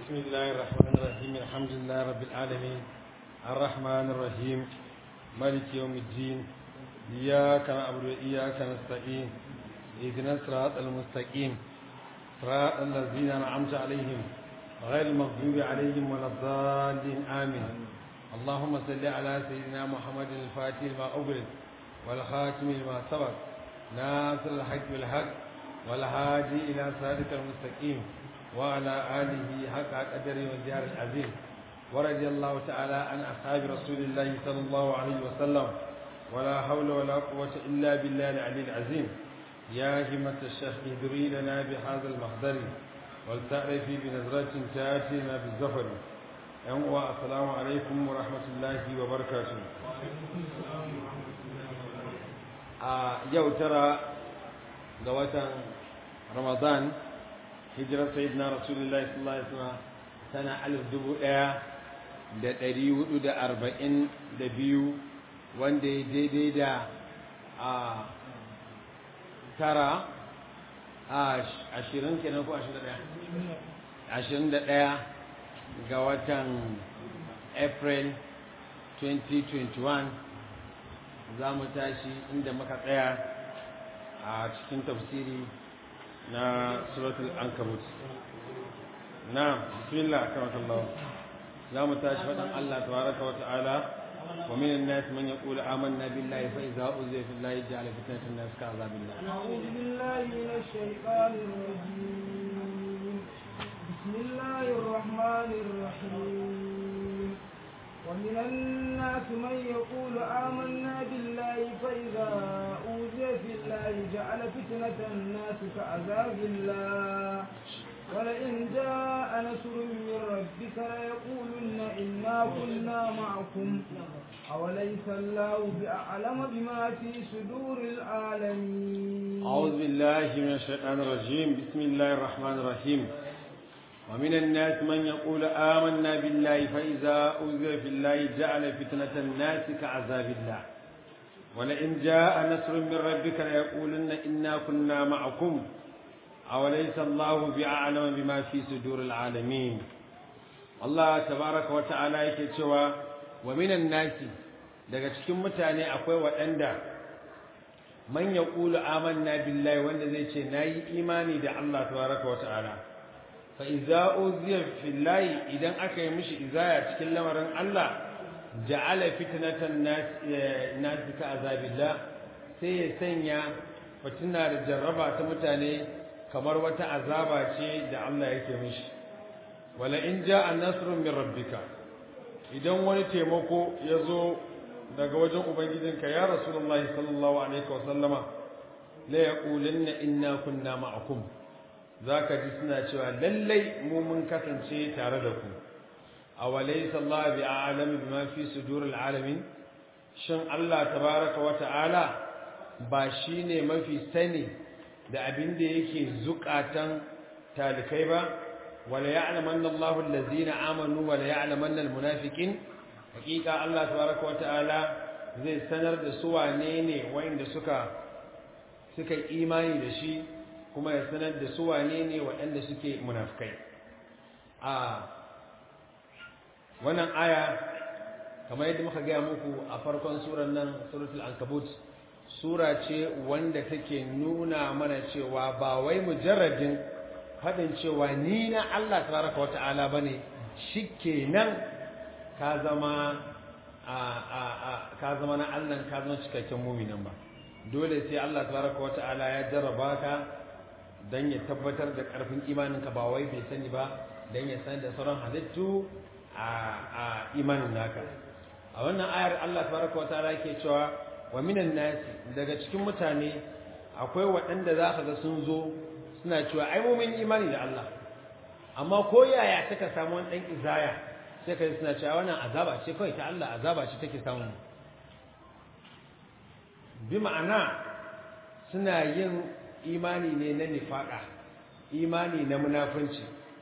بسم الله الرحمن الرحيم الحمد لله رب العالمين الرحمن الرحيم مالك يوم الدين إياك نعبد وإياك نستعين اهدنا الصراط المستقيم صراط الذين أنعمت عليهم غير المغضوب عليهم ولا الضالين آمين اللهم صل على سيدنا محمد الفاتح لما أغلق والخاتم لما سبق ناصر الحق بالحق والهادي إلى صراطك المستقيم وعلى آله حق قدر والجار العظيم ورضي الله تعالى عن أصحاب رسول الله صلى الله عليه وسلم ولا حول ولا قوة إلا بالله العلي العظيم يا همة الشيخ ادري لنا بهذا المحضر ولتعرفي بنظرة تأتينا بالزفر يوم السلام عليكم ورحمة الله وبركاته a yau tara ga watan ramadan hijirar sayyidina rasulullahi sallallahu alaihi wasallam tana alif dubu ɗaya da ɗari hudu da arba'in da biyu wanda ya daidai da a tara a ashirin kenan ko ashirin da ɗaya ashirin da ɗaya ga watan april 2021 za mu tashi inda muka tsaya a cikin tafsiri na suratul ankabut na bismillah karamakallah za mu tashi faɗin Allah tabaraka wa ta'ala wa minan nas man yaqulu amanna billahi fa idza uziya fillahi ja'ala fitnatan nas ka azabillah أعوذ بالله من الشيطان الرجيم بسم الله الرحمن الرحيم ومن الناس من يقول آمنا بالله فإذا أوذي في الله جعل فتنة الناس كعذاب الله ولئن جاء نصر من ربك ليقولن إنا كنا معكم أوليس الله بأعلم بما في صدور العالمين أعوذ بالله من الشيطان الرجيم بسم الله الرحمن الرحيم ومن الناس من يقول آمنا بالله فإذا أوذي في الله جعل فتنة الناس كعذاب الله ولئن جاء نصر من ربك ليقولن إنا كنا معكم أوليس الله بأعلم بما في صدور العالمين الله تبارك وتعالى يكتشوا ومن الناس daga cikin mutane akwai waɗanda man ya ƙulu amanna billahi wanda zai ce na yi imani da Allah tabaraka wa ta'ala fa iza uziya fillahi idan aka yi mishi izaya cikin lamarin Allah ja'ala fitnatan nas ka azabillah sai ya sanya fitina da jarraba ta mutane kamar wata azaba ce da Allah yake mishi wala in ja'a nasrun min rabbika idan wani taimako ya zo daga wajen ubangijinka ya rasulullahi sallallahu alaihi wa sallama la yaqulanna inna kunna ma'akum za ka ji suna cewa lallai mu mun kasance tare da ku a walai sallah bi alami bi ma fi sudurul alamin shin Allah tabaraka wa ta'ala ba shine mafi sani da abin da yake zukatan talikai ba wala ya'lamanna Allahu allazina amanu wala ya'lamanna almunafiqin hakika Allah tabaraka wa ta'ala zai sanar da su wane ne wanda suka suka imani da shi kuma ya sanar da su wane ne waɗanda suke munafukai a wannan aya kamar yadda muka gaya muku a farkon surar nan suratul ankabut sura ce wanda take nuna mana cewa ba wai mujarradin faɗin cewa ni na Allah tabaraka wa ta'ala bane shikenan ka zama a a a ka zama na Allah ka zama cikakken mu'minin ba dole sai Allah tabaraka wa ta'ala ya jarraba ka don ya tabbatar da ƙarfin imaninka ba wai bai sani ba don ya san da sauran halittu a imanin naka a wannan ayar Allah tabaraka wa ta'ala yake cewa wa minan nasi daga cikin mutane akwai waɗanda za ka ga sun zo suna cewa ai mu mun imani da Allah amma ko yaya suka samu wani ɗan izaya sai ka suna cewa wannan azaba ce kawai ta Allah azaba ce take samu bi ma'ana suna yin imani ne na nifaƙa imani na munafunci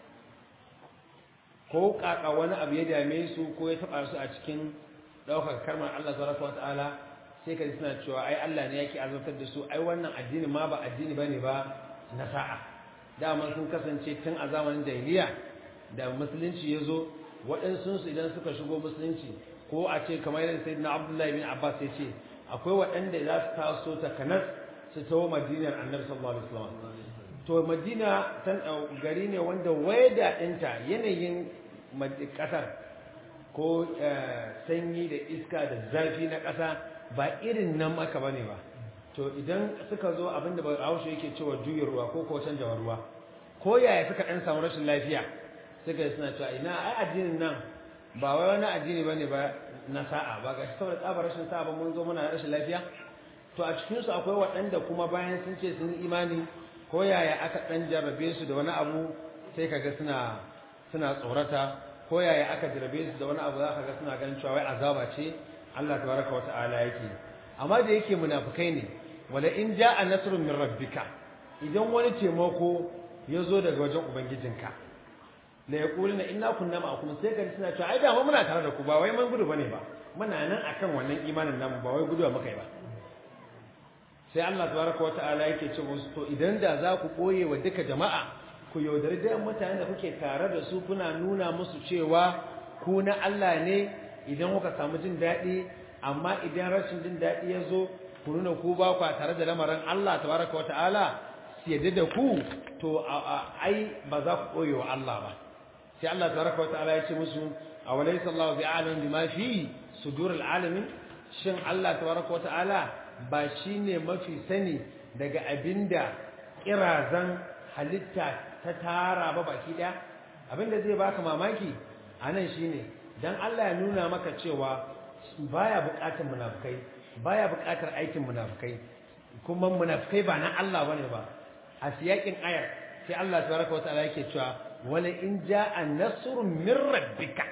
ko ƙaƙa wani abu ya dame su ko ya taɓa su a cikin ɗaukar karmar Allah subhanahu wata'ala sai ka ji suna cewa ai Allah ne yake azabtar da su ai wannan addini ma ba addini bane ba na sa'a dama sun kasance tun a zamanin jahiliya da musulunci ya zo waɗansu idan suka shigo musulunci ko a ce kamar yadda sayyidina abdullahi bin abbas ya ce akwai waɗanda za su taso ta kanas su taho madinar annabi sallallahu alaihi wasallam to madina tan gari ne wanda wayda ɗinta yanayin ƙasar ko sanyi da iska da zafi na ƙasa ba irin nan maka bane ba to idan suka zo abinda ba haushe yake cewa juyin ruwa ko ko canjawar ruwa ko yaya suka ɗan samu rashin lafiya suka suna cewa ina ai addinin nan ba wai wani addini bane ba na sa'a ba ga saboda tsabar rashin sa'a ba mun zo muna rashin lafiya to a cikin su akwai waɗanda kuma bayan sun ce sun imani ko yaya aka ɗan jarrabe su da wani abu sai kaga suna suna tsorata ko yaya aka jarrabe su da wani abu za ka ga suna ganin cewa wai azaba ce Allah tabaraka wata'ala yake amma da yake munafikai ne wala in ja'a nasrun min rabbika idan wani taimako ya zo daga wajen ubangijinka la yaquluna inna kunna ma'akum sai kan suna cewa ai da mu muna tare da ku ba wai mun gudu bane ba muna nan akan wannan imanin namu ba wai guduwa muka yi ba sai Allah tabaraka wata'ala yake ce musu to idan da za ku koye wa duka jama'a ku yaudari da mutanen da kuke tare da su kuna nuna musu cewa ku na Allah ne idan kuka samu jin daɗi amma idan rashin jin daɗi ya zo ku nuna ku ba ku tare da lamarin Allah tabaraka wata'ala su yadda da ku to ai ba za ku koye wa Allah ba sai Allah tabaraka wa ta'ala ya ce musu awalaysa Allahu bi'alim bima fi suduril alamin shin Allah tabaraka wa ta'ala ba shine mafi sani daga abinda kirazan halitta ta tara ba baki daya abinda zai baka mamaki anan shine dan Allah ya nuna maka cewa baya bukatar munafikai baya bukatar aikin munafikai kuma munafikai ba na Allah bane ba a siyakin ayar sai Allah tabaraka wa ta'ala yake cewa wala in ja'a nasrun min rabbika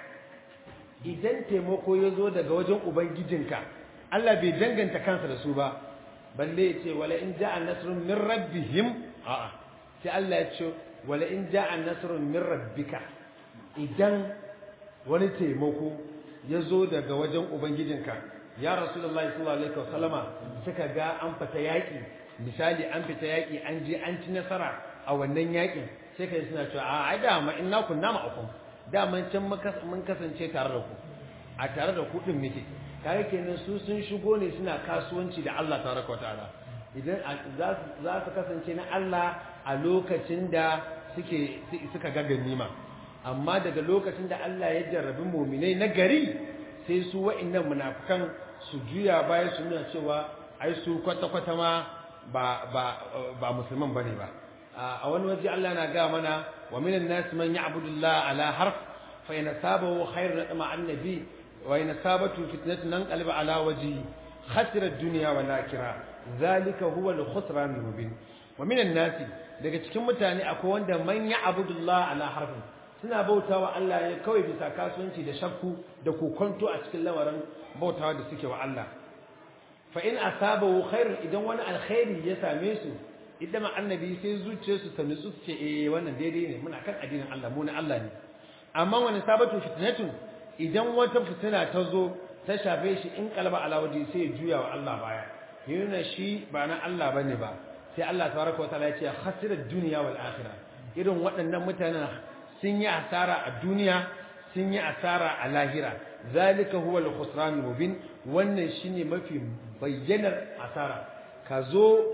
idan taimako ya zo daga wajen ubangijinka Allah bai danganta kansa da su ba balle ya ce wala in ja'a nasrun min rabbihim a'a sai Allah ya ce wala in ja'a nasrun min rabbika idan wani taimako ya zo daga wajen ubangijinka ya rasulullahi sallallahu alaihi wasallama suka ga an fita yaki misali an fita yaki an je an ci nasara a wannan yakin sai kai suna cewa a ai da ma inna kunna ma'akum da man can mun kasance tare da ku a tare da ku din muke kare kenan su sun shigo ne suna kasuwanci da Allah tabaraka wataala idan za su kasance na Allah a lokacin da suke suka ga ganima amma daga lokacin da Allah ya jarrabi mu'minai na gari sai su wa'annan munafikan su juya baya su nuna cewa ai su kwata-kwata ma ba ba ba musulman bane ba a wani waje Allah na ga mana wa minan nas man ya'budu Allah ala harf fa in sabahu khairun tama annabi wa in sabatu fitnatun nanqalib ala wajhi khasira ad-dunya wal akhirah zalika huwa al-khusran al-mubin wa minan nas daga cikin mutane akwai wanda man ya'budu Allah ala harf suna bautawa Allah ne kawai bisa kasuwanci da shakku da kokonto a cikin lamarin bautawa da suke wa Allah fa in asabahu khairun idan wani alkhairi ya same su idan annabi sai zuciyarsu ta nutsu ce eh wannan daidai ne muna kan addinin Allah mu na Allah ne amma wani sabatu fitnatun idan wata fitina ta zo ta shafe shi in kalba ala waje sai ya juya wa Allah baya yana shi ba na Allah bane ba sai Allah tabaraka wataala ya ce khasira dunya wal akhirah irin waɗannan mutanen sun yi asara a duniya sun yi asara a lahira zalika huwa al-khusran mubin wannan shine mafi bayyanar asara ka zo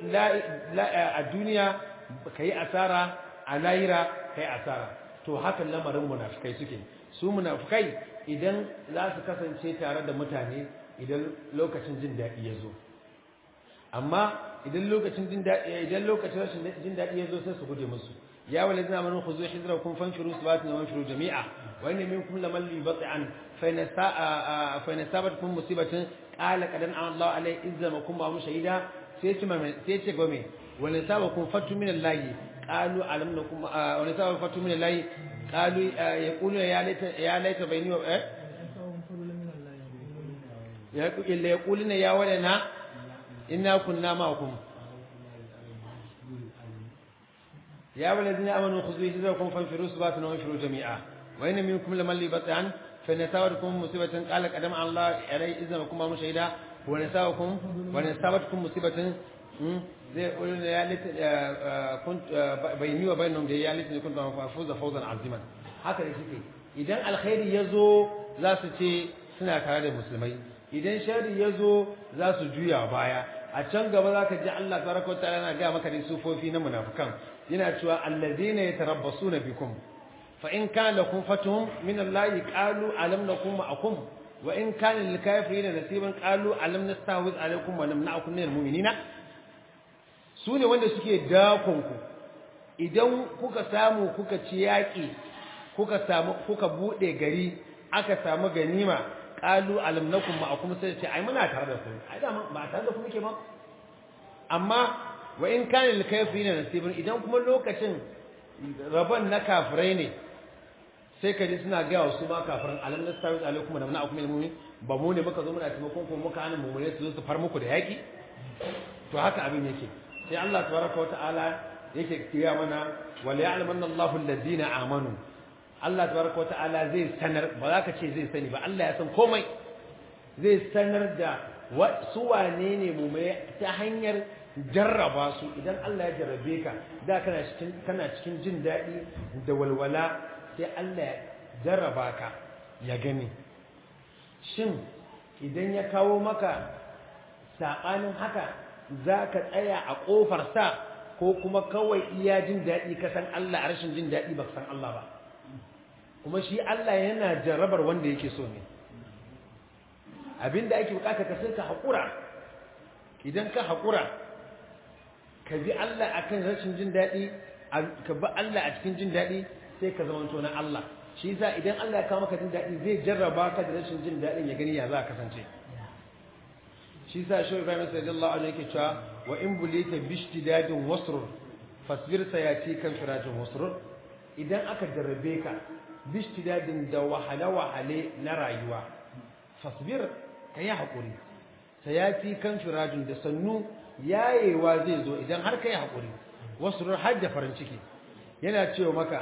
a duniya ka yi asara a lahira ka yi asara to hakan lamarin munafukai suke su munafukai idan za su kasance tare da mutane idan lokacin jin daɗi ya zo amma idan lokacin jin daɗi idan lokacin rashin jin daɗi ya zo sai su guje musu ya wala zina manu khuzu hidrakum fanfiru sabatin wa fanfiru jami'a wa inna minkum laman yubti'an fa in sa'a fa in sabatkum musibatin qala qadan Allah alai izzamakum wa shahida sai ce sai ce gome wani saba kun fatu min Allah qalu alam nakum wani saba fatu min Allah qalu yaqulu ya laita ya laita bayni wa eh ya illa yaquluna ya walana inna kunna ma'akum ya walladina amanu khudhu hidrakum fanfiru subatan wa anfiru jami'a wa inna minkum laman libatan fa nasawakum musibatan qala qadam Allah alai izzamakum wa shahida ونساؤكم ونسابتكم مصيبة زي يقولون يا ليت كنت بيني وبينهم دي يا ليت كنت افوز فوزا عظيما haka da suke idan alkhairi ya zo za su ce suna tare da musulmai idan sharri ya zo za su juya baya a can gaba za ka ji Allah tabaraka wa ta'ala yana ga maka da sufofi na munafikan yana cewa allazina yatarabbasuna bikum fa in kana lakum fatuhum min Allah qalu alam nakum ma'akum wa in kana lil kafirin nasiban qalu alam nastahwiz alaykum wa namna'akum minal mu'minina su ne wanda suke dakon ku idan kuka samu kuka ci yaƙi kuka samu kuka bude gari aka samu ganima qalu alam nakum ma'akum sai ce ai muna tare da ku ai da ba tare da ku muke ba amma wa in kana lil kafirin nasibun idan kuma lokacin rabon na kafirai ne sai ka ji suna ga wasu ma kafirin alam nastawi alaikum wa namna'akum minal mu'min ba mu ne muka zo muna taimakon ku muka hana mu su zo su far muku da yaki to haka abin yake sai Allah tabaraka wa ta'ala yake kiya mana wal ya'lamanna Allahu alladhina amanu Allah tabaraka wa ta'ala zai sanar ba za ka ce zai sani ba Allah ya san komai zai sanar da su wane ne mu mai ta hanyar jarraba su idan Allah ya jarrabe ka da kana cikin kana cikin jin daɗi da walwala sai Allah ya jarraba ka ya gani shin idan ya kawo maka saɓanin haka za ka tsaya a ƙofar sa ko kuma kawai iya jin daɗi ka san Allah a rashin jin daɗi ba ka san Allah ba kuma shi Allah yana jarrabar wanda yake so ne abinda ake bukata ka sai ka haƙura idan ka haƙura ka bi Allah akan rashin jin daɗi ka bi Allah a cikin jin daɗi sai ka zama na Allah shi yasa idan Allah ya kawo maka jin daɗi zai jarraba ka da rashin jin daɗin ya gani ya za ka kasance shi yasa shi Ibrahim sallallahu alaihi yake cewa wa in bulita bishtidadin wasrur fasbir sayati kan firajin wasrur idan aka jarrabe ka bishtidadin da wahale wahale na rayuwa fasbir kayi hakuri sayati kan firajin da sannu yayewa zai zo idan har kai hakuri wasrur hajja farin ciki yana cewa maka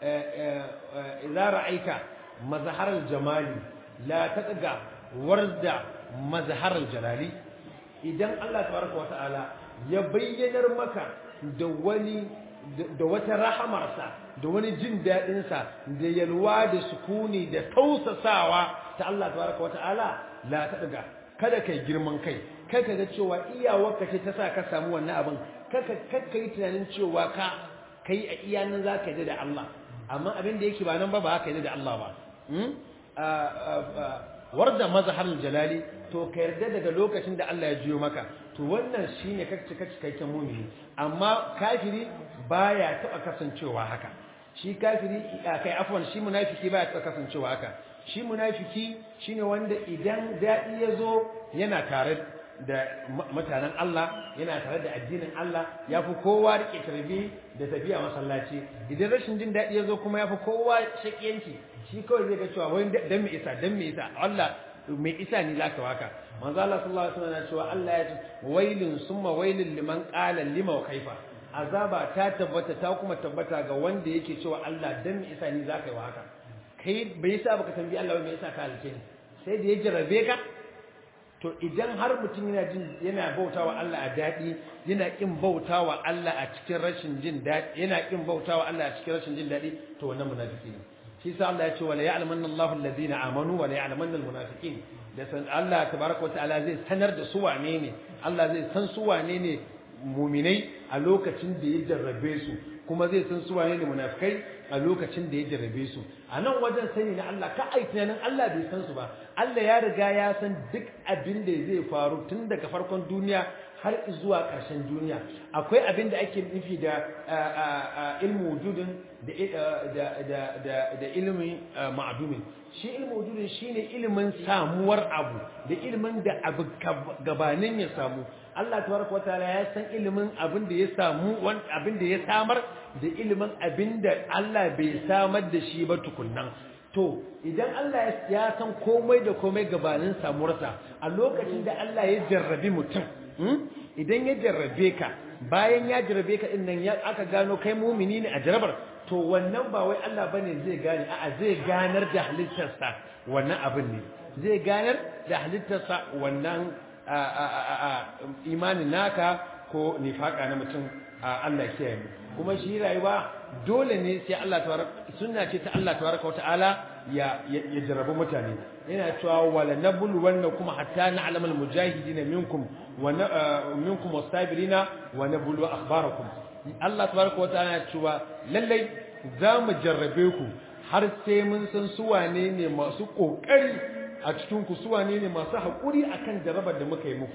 idza ra'aika mazharal jamali la taqga warda mazharal jalali idan Allah tabaraka wa ta'ala ya bayyanar maka da wani da wata rahamarsa da wani jin dadin sa da yalwa da sukuni da tausasawa ta Allah tabaraka wa ta'ala la taqga kada kai girman kai kai ka ga cewa iyawarka ce ta sa ka samu wannan abin kaka kakka yi tunanin cewa ka kai a iya nan za ka yi da Allah amma abin da yake ba nan ba ba ka yi da Allah ba warda mazharar jalali to ka yarda daga lokacin da Allah ya jiyo maka to wannan shine kacce kacce cikakken mumini amma kafiri baya taba kasancewa haka shi kafiri kai afwan shi munafiki baya taba kasancewa haka shi munafiki shine wanda idan dadi yazo yana tare da mutanen Allah yana tare da addinin Allah ya fi kowa rike tarbi da tafiya masallaci idan rashin jin daɗi ya zo kuma ya fi kowa shakiyanci shi kawai zai ga cewa wani dan mai isa dan mai isa Allah mai isa ne zaka waka manzo Allah sallallahu alaihi wasallam cewa Allah ya ce wailun summa wailun liman qala lima wa kaifa azaba ta tabbata ta kuma tabbata ga wanda yake cewa Allah dan mai isa ne zaka yi waka kai bai yasa baka tambayi Allah ba mai yasa ka halice ni sai da ya jarabe ka to idan har mutum yana jin yana bautawa Allah a daɗi yana kin bautawa Allah a cikin rashin jin daɗi yana kin bautawa Allah a cikin rashin jin daɗi to wannan munafiki ne shi sa Allah ya ce wala ya'lamanna Allahu alladhina amanu wala ya'lamanna almunafiqin da san Allah tabaraka wataala zai sanar da su wane ne Allah zai san su wane ne muminai a lokacin da ya jarrabe su kuma zai san su wane ne munafikai a lokacin da ya jarrabe su a nan wajen sani na Allah ka ai tunanin Allah bai san su ba Allah ya riga ya san duk abin da zai faru tun daga farkon duniya har zuwa ƙarshen duniya akwai abin da ake nufi da ilmu wujudin da ilimin ma'adumin shi ilmu wujudin shine ilimin samuwar abu da ilimin da abu gabanin ya samu Allah tabaraka wataala ya san ilimin abin da ya samu abin da ya samar da ilimin abin da Allah bai samar da shi ba tukunnan to idan Allah ya san komai da komai gabanin samuwarsa a lokacin da Allah ya jarrabi mutum idan ya jarrabe ka bayan ya jarrabe ka din nan ya aka gano kai mumini ne a jarabar to wannan ba wai Allah bane zai gane a'a zai ganar da halittarsa wannan abin ne zai ganar da halittarsa wannan imanin naka ko nifaka na mutum Allah kiyaye mu kuma shi rayuwa dole ne sai Allah tabaraka sunna ce ta Allah tabaraka wa ta'ala ya ya jarrabu mutane yana cewa wala nabul wanna kuma hatta na'lam al mujahidin minkum wa minkum wasabirina wa nabulu akhbarakum Allah tabaraka wa ta'ala ya cewa lallai za mu jarrabe ku har sai mun san su wane ne masu kokari a cikin ku su wane ne masu hakuri akan jarrabar da muka yi muku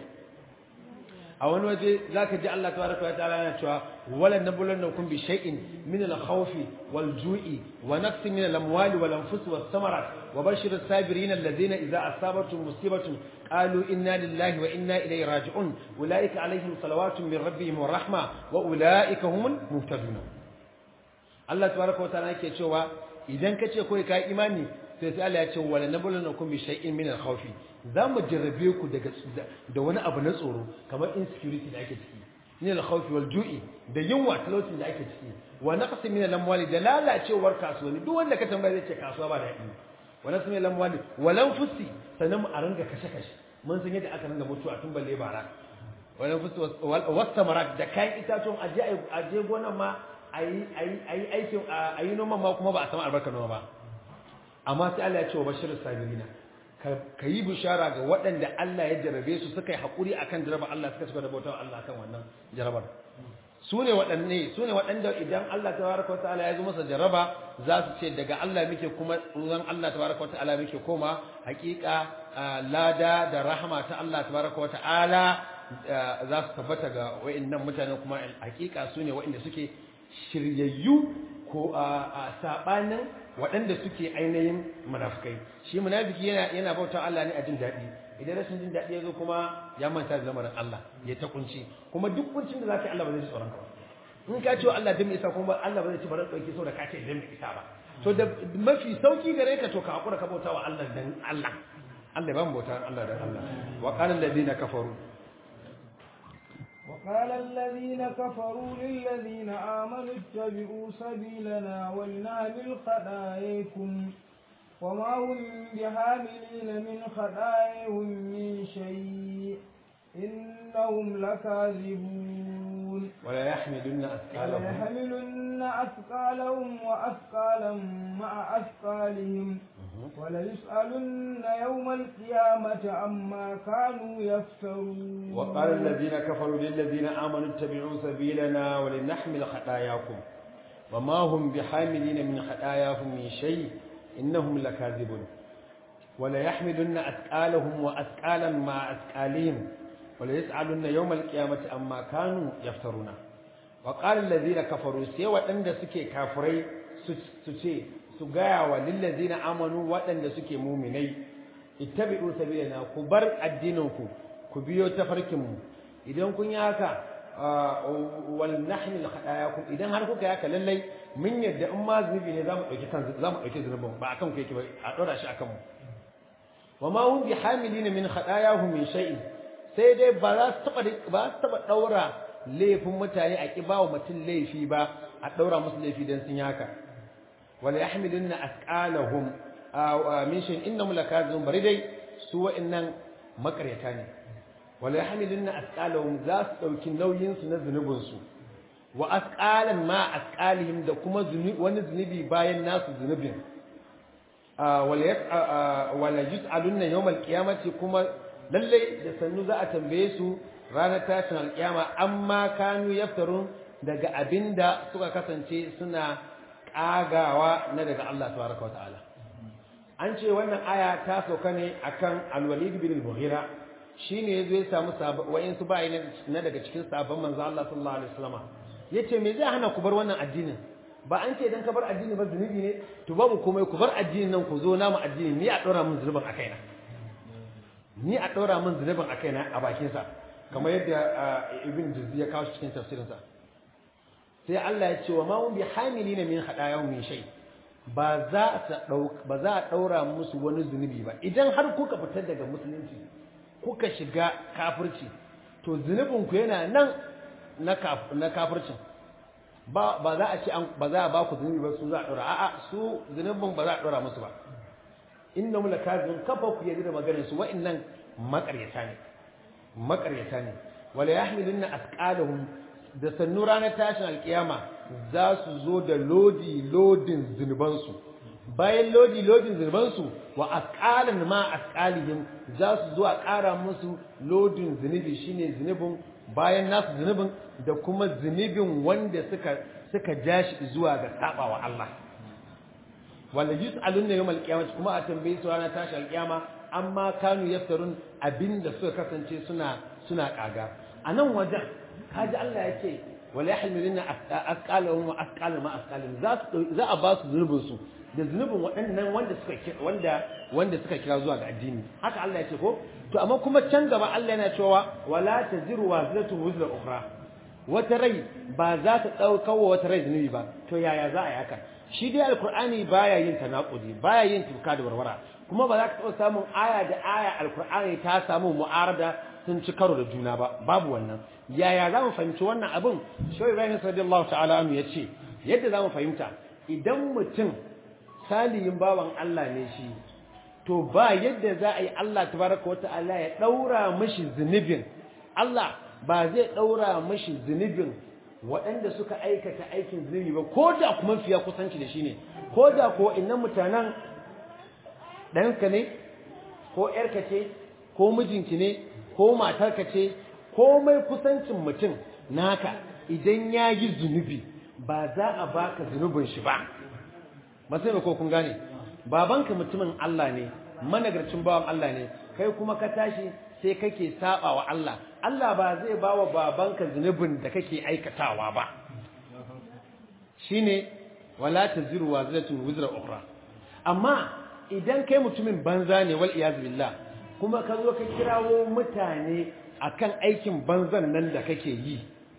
a wani waje zaka ji Allah tabaraka wa ta'ala yana cewa wala nabluwannakum bi shay'in min al-khawfi wal-ju'i wa naqsin min al-amwali wal-anfusi was-samarat wa bashir as-sabirin alladhina idza asabatuhum musibatun qalu inna lillahi wa inna ilayhi raji'un ulaika alaihim salawatun min rabbihim wa rahma wa ulaika humul muhtadun Allah tabaraka wa ta'ala yake cewa idan kace kai ka imani sai sai Allah ya ce wala nabluwannakum bi shay'in min al-khawfi za mu jarrabe ku daga da wani abu na tsoro kamar insecurity da ake ciki min al-khawfi wal ju'i da yunwa talaucin da ake ciki wa naqsi min al-amwali da lalacewar kasuwanni duk wanda ka tambaya zai ce kasuwa ba daɗi wa naqsi min al-amwali wa lanfusi sannan mu a ringa kashe kashe mun san yadda aka ringa mutuwa tun balle bara wa lanfusi was samarat da kayan itatuwan aje aje gonan ma ayi ayi ayi aikin ayi noman ma kuma ba a samu albarkar noma ba amma sai Allah ya ce wa bashirus sabirina ka yi bishara ga waɗanda Allah ya jarabe su suka yi haƙuri a kan jarabar Allah suka suka da bautar Allah kan wannan jarabar su ne waɗanne su ne waɗanda idan Allah ta baraka wa ta'ala ya zo masa jaraba za su ce daga Allah muke kuma ruwan Allah ta baraka wa ta'ala muke koma haƙiƙa lada da rahama ta Allah ta baraka wa ta'ala za su tabbata ga wa'annan mutane kuma haƙiƙa su ne waɗanda suke shiryayyu ko a saɓanin waɗanda suke ainihin munafikai shi munafiki yana yana bauta Allah ne a jin daɗi idan rashin jin daɗi ya zo kuma ya manta da lamarin Allah ya ta kunci kuma duk kuncin da zaka yi Allah ba zai ji tsoron ka ba in ka ce Allah dan isa kuma Allah ba zai ci baran dauki saboda ka ce dan isa ba to da mafi sauki gare ka to ka hakura ka bauta wa Allah dan Allah Allah ba mu bauta Allah dan Allah wa qala alladhina kafaru وقال الذين كفروا للذين آمنوا اتبعوا سبيلنا ولنعمل خطاياكم وما هم بحاملين من خطاياهم من شيء إنهم لكاذبون ولا يحملن أثقالهم وليحملن أثقالهم وأثقالا مع أثقالهم وليسألن يوم القيامة عما كانوا يفترون وقال الذين كفروا للذين آمنوا اتبعوا سبيلنا ولنحمل خطاياكم وما هم بحاملين من خطاياهم من شيء إنهم لكاذبون وليحملن أثقالهم وأثقالا مع أثقالهم وليسألن يوم القيامة عما كانوا يفترون وقال الذين كفروا سوى أن سكي كافري سكي su gaya wa lillazina amanu waɗanda suke muminai ittabi'u sabilana ku bar addininku ku biyo tafarkinmu idan kun yi haka wal nahmil khatayakum idan har kuka yaka lallai mun yadda in ma zunubi ne zamu dauki kan zamu dauki zunubin ba akan ku yake ba a dora shi akan mu wa ma hum bihamilina min khatayahum min shay'in sai dai ba za su taba ba su taba daura laifin mutane a kibawa mutum laifi ba a daura musu laifi dan sun yi haka wala yahmilunna asqalahum min shay'in innahum lakazun baridai su wa'annan makaryata ne wala yahmilunna asqalahum za su dauki nauyin su na zunubin su wa asqalan ma asqalihim da kuma wani zunubi bayan nasu zunubin wala yus'alunna yawmal qiyamati kuma lalle da sannu za a tambaye su ranar tashin alkiyama amma kanu yaftarun daga abinda suka kasance suna kagawa na daga Allah tabaraka wa ta'ala an ce wannan aya ta sauka ne akan al-walid bin al-mughira shine yazo ya samu wayin su bai na daga cikin sabon manzo Allah sallallahu alaihi wasallam yace me zai hana ku bar wannan addinin ba an ce dan ka bar addini ba zunubi ne to babu komai ku bar addinin nan ku zo namu addini ni a dora min zunubin akai na ni a dora min zunubin akai na a bakin sa kamar yadda ibn juzzi ya kawo cikin tafsirin sa sai Allah ya ce wa ma hum bi hamilina min hadayahum min shay ba za a ba za a daura musu wani zunubi ba idan har kuka fitar daga musulunci kuka shiga kafirci to zunubin ku yana nan na na kafircin ba ba za a ce ba za a ba ku zunubi ba su za a daura a'a su zunubin ba za a daura musu ba innahum lakazibun kafa ku yadda maganar su wa'annan makaryata ne makaryata ne wala yahmilunna asqalahum da sannu ranar tashin alkiyama za su zo da lodi lodin zunubansu bayan lodi lodin zunubansu wa asqalan ma asqalihim za su zo a ƙara musu lodin zunubi shine zunubin bayan nasu zunubin da kuma zunubin wanda suka suka jashi zuwa ga sabawa Allah wala yus'alun yawmal qiyamah kuma a tambaye su ranar tashi alkiyama amma kanu yaftarun abinda suka kasance suna suna kaga a nan wajen kaji Allah ya ce wala yahmiluna asqalahum wa asqalan ma asqalihim za su za a ba su zunubin su da zunubin waɗannan wanda suka wanda wanda suka kira zuwa ga addini haka Allah ya ce ko to amma kuma can gaba Allah yana cewa wala taziru wazlatu wuzra ukhra wata rai ba za ta dauka wa wata rai zunubi ba to yaya za a yi haka shi dai alqur'ani baya yin tanakudi baya yin tuka da warwara kuma ba za ka taɓa samun aya da aya alqur'ani ta samu mu'arada sun ci karo da juna ba babu wannan yaya za mu fahimci wannan abin shawai ibrahim radiyallahu ta'ala anhu yace yadda za mu fahimta idan mutum salihin bawan Allah ne shi to ba yadda za a yi Allah tabaraka wa ta'ala ya daura mishi zunubin Allah ba zai daura mishi zunubin waɗanda suka aikata aikin zunubi ba ko da kuma fiya kusanci da shi ne ko da ko innan mutanen ɗanka ne ko ƴarka ce ko mijinki ne ko matarka ce komai kusancin mutum naka idan ya yi zunubi ba za a baka zunubin shi ba masai ko kun gane babanka mutumin Allah ne managarcin bawan Allah ne kai kuma ka tashi sai kake saba wa Allah Allah ba zai ba wa babanka zunubin da kake aikatawa ba shine wala taziru waziratun wizra ukhra amma idan kai mutumin banza ne wal iyaz billah kuma ka zo ka kirawo mutane akan aikin banzan nan da kake yi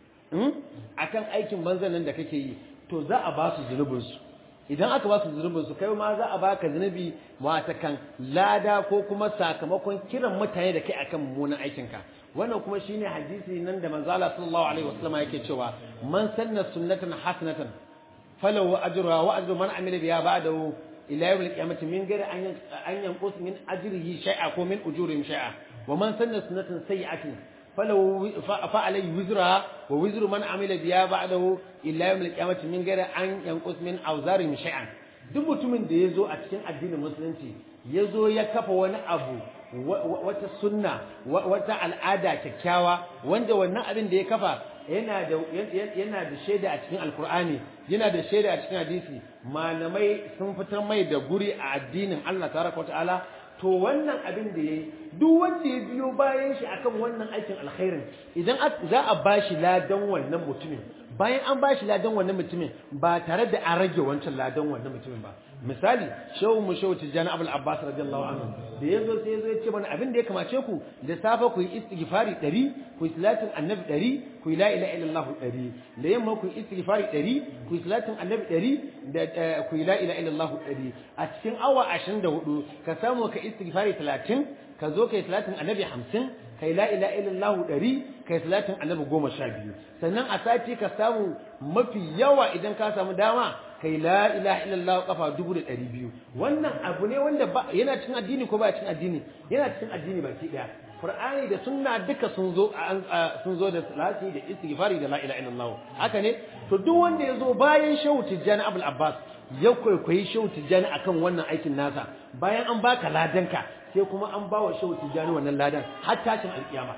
akan aikin banzan nan da kake yi to za a ba su zunubinsu idan aka ba su zunubinsu kai ma za a baka zunubi kan lada ko kuma sakamakon kiran mutane da kai akan mummunan aikinka wannan kuma shine hadisi nan da manzo Allah sallallahu alaihi wasallam yake cewa man sanna sunnatan hasanatan falahu ajruha wa ajru man amila biha ba'dahu ila yawm al-qiyamati min ghairi an yanqus min ajrihi shay'a ko min ujurihim shay'a ومن سن سنة سيئة فلو فعليه وزرها ووزر من عمل بها بعده إلا يوم القيامة من غير أن ينقص من أوزارهم شيئا duk mutumin da ya zo a cikin addinin musulunci ya zo ya kafa wani abu wata sunna wata al'ada kyakkyawa wanda wannan abin da ya kafa yana da yana da shaida a cikin alkur'ani yana da shaida a cikin hadisi malamai sun fitar mai da guri a addinin Allah tabaraka wa ta'ala to wannan abin da yayi duk wanda ya biyo bayan shi akan wannan aikin alkhairin idan za a bashi ladan wannan mutumin bayan an bashi ladan wannan mutumin ba tare da an rage wancan ladan wannan mutumin ba misali shehu mu shehu tijjani abul abbas radiyallahu anhu da yazo sai yazo ya ce mana abin da ya kamace ku da safa ku yi istighfari 100 ku yi salatin annabi 100 ku yi la ilaha illallah 100 da yamma ku yi istighfari 100 ku yi salatin annabi 100 da ku yi la ilaha illallah 100 a cikin awa 24 ka samu ka istighfari 30 ka zo kai salatin annabi 50 kai la ilaha illallah 100 kai salatin annabi 12 sannan a sati ka samu mafi yawa idan ka samu dama kai la ilaha illallah kafa 1200 wannan abu ne wanda yana cikin addini ko ba cikin addini yana cikin addini baki daya Qur'ani da sunna duka sun zo sun zo da salati da istighfari da la ilaha illallah haka ne to duk wanda ya zo bayan Shehu Tijjani Abul Abbas ya kwaikwayi Shehu Tijjani akan wannan aikin nasa bayan an baka ladanka sai kuma an bawa Shehu Tijjani wannan ladan har tashin alkiyama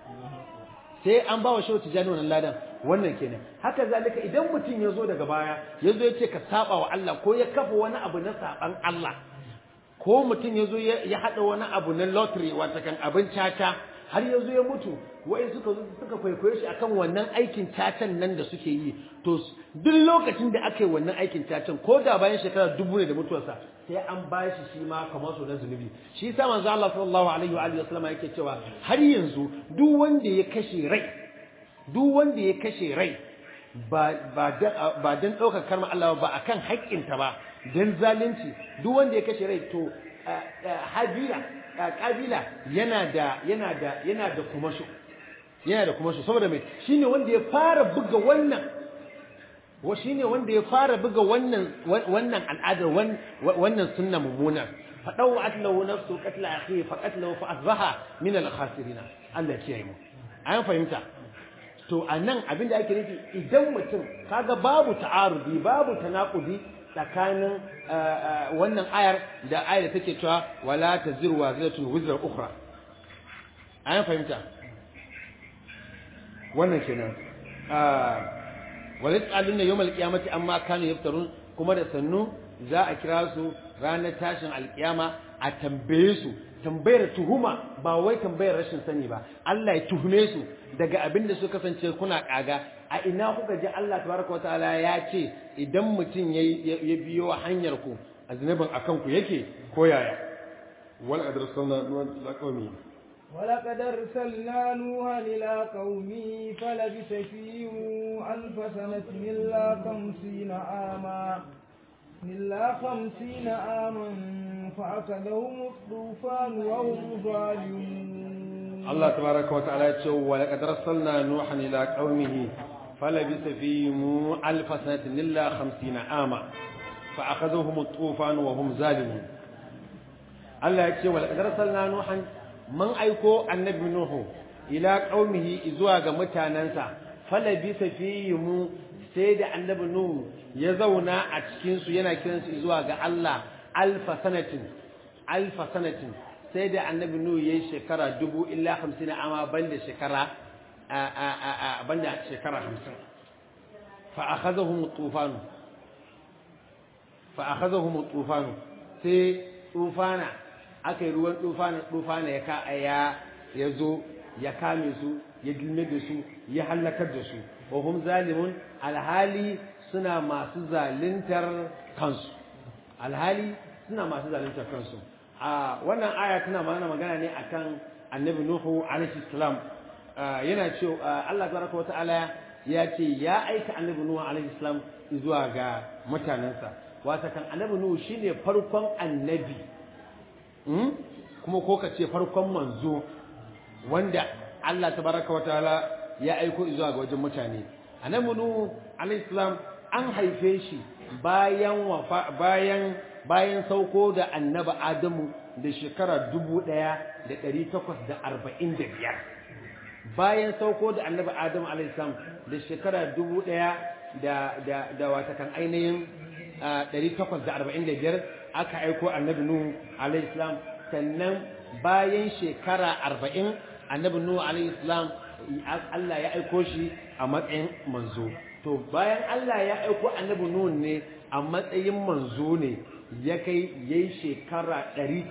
sai an bawa Shehu Tijjani wannan ladan wannan kenan haka zalika idan mutum ya zo daga baya ya zo ya ce ka saba wa Allah ko ya kafa wani abu na saban Allah ko mutum ya zo ya haɗa wani abu na lottery wata kan abin caca har ya zo ya mutu wa'in suka zo suka kwaikwaye shi akan wannan aikin cacan nan da suke yi to duk lokacin da aka yi wannan aikin cacan ko da bayan shekara dubu ne da mutuwarsa sai an ba shi shi ma kamar su na zunubi shi sa manzo Allah sallallahu alaihi wa alihi wasallam yake cewa har yanzu duk wanda ya kashe rai duk wanda ya kashe rai ba ba ba dan daukar karma Allah ba akan haƙƙinta ba dan zalunci duk wanda ya kashe rai to habila kabila yana da yana da yana da kumasho yana da kumasho saboda mai shine wanda ya fara buga wannan wa shine wanda ya fara buga wannan wannan al'adar wannan sunna mummuna fadau atlahu nafsu qatla akhi fa qatlahu fa asbaha min al khasirin Allah ya kiyaye mu an fahimta to anan abin da ake nufi idan mutum kaga babu ta'arudi babu tanakudi tsakanin wannan ayar da ayar da take cewa wala taziru waziratun wizra ukhra an fahimta wannan kenan wala tsalunna yawmal qiyamati amma kanu yaftarun kuma da sannu za a kira su ranar tashin alkiyama a tambaye su tambayar tuhuma ba wai tambayar rashin sani ba Allah ya tuhume su daga abin da su kasance kuna kaga a ina kuka ji Allah tabaraka wa ta'ala ya ce idan mutum ya biyo hanyar ku aznabin akan ku yake ko yaya wal adrasalna ila qaumi ولقد أرسلنا نوحا إلى قومه فلبث فيهم ألف سنة إلا خمسين عاما إلا خمسين عاما فأخذهم الطوفان وهم ظالمون الله تبارك وتعالى يقول ولقد أرسلنا نوحا إلى قومه فلبث فيهم ألف سنة إلا خمسين عاما فأخذهم الطوفان وهم ظالمون الله يقول ولقد أرسلنا نوحا من أيكو النبي نوح إلى قومه إزواج متاننسا فلبث فيهم سيد النبي نوح ya zauna a cikinsu yana kiransu zuwa ga Allah alfa sanatin alfa sanatin sai da annabi nuhu yayi shekara dubu illa hamsin amma banda shekara banda shekara hamsin fa akhadhahum tufan fa akhadhahum tufan sai tufana akai ruwan tufana tufana ya ka ya yazo ya kame su ya gilme da su ya halakar da su wa hum zalimun alhali suna masu zalintar kansu alhali suna masu zalintar kansu a wannan aya tana mana magana ne akan annabi nuhu alaihi salam yana cewa Allah tabaraka wata'ala ya ce ya aika annabi nuhu alaihi salam zuwa ga mutanensa wata kan annabi nuhu shine farkon annabi kuma ko ka ce farkon manzo wanda Allah tabaraka wata'ala ya aiko zuwa ga wajen mutane annabi nuhu alaihi salam an haife shi bayan wafa bayan bayan sauko da annaba Adamu da shekara dubu ɗaya da ɗari takwas da arba'in da biyar bayan sauko da annaba Adamu alaihissalam da shekara dubu ɗaya da da da watakan ainihin ɗari takwas da arba'in da biyar aka aiko annabi Nuhu alaihissalam sannan bayan shekara arba'in annabi Nuhu alaihissalam Allah ya aiko shi a matsayin manzo to bayan Allah ya aiko annabi Nuh ne a matsayin manzo ne ya kai yayi shekara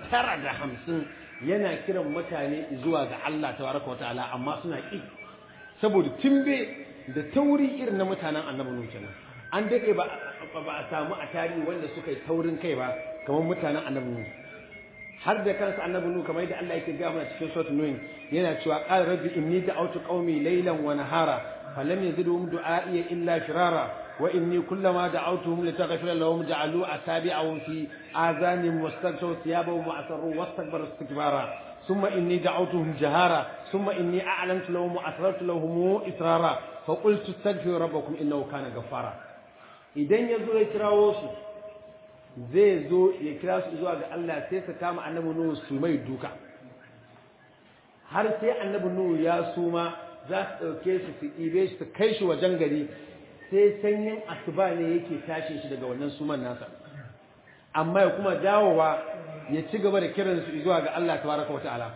950 yana kiran mutane zuwa ga Allah tabaraka wataala amma suna ki saboda timbe da tauri irin na mutanen annabi Nuh kenan an dade ba ba a samu a tarihi wanda suka yi taurin kai ba kamar mutanen annabi Nuh har da kansa annabi Nuh kamar yadda Allah yake ga mana cikin suratul Nuh yana cewa qala rabbi inni da'awtu qaumi laylan wa nahara فلم يزدهم دعائي إلا فرارا وإني كلما دعوتهم لتغفر لهم جعلوا أتابعهم في آذانهم واستغشوا ثيابهم وأسروا واستكبروا استكبارا ثم إني دعوتهم جهارا ثم إني أعلنت لهم وأسررت لهم إسرارا فقلت استغفروا ربكم إنه كان غفارا idan ya zo ya kirawo su zai zo ya kira su zuwa ga Allah sai su kama annabi Nuhu su mai duka har sai annabi Nuhu ya suma za su ɗauke su su ɗibe shi su kai shi wajen gari sai sanyin asuba ne yake tashin shi daga wannan suman nasa amma ya kuma dawowa ya ci gaba da kiran su zuwa ga Allah tabaraka wa ta'ala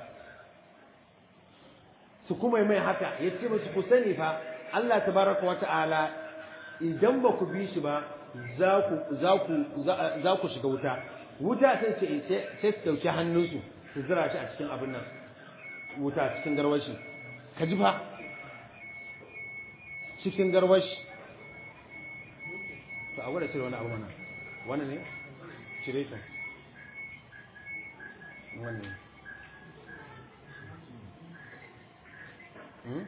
su kuma mai haka ya ce musu ku sani fa Allah tabaraka wa ta'ala idan ba ku bi shi ba za ku za ku za ku shiga wuta wuta sai ce sai su dauki hannunsu su zira shi a cikin abin nan wuta cikin garwashi ka ji fa cikin garwashi to a gwada cire wani abu mana wani ne cire ta wani ne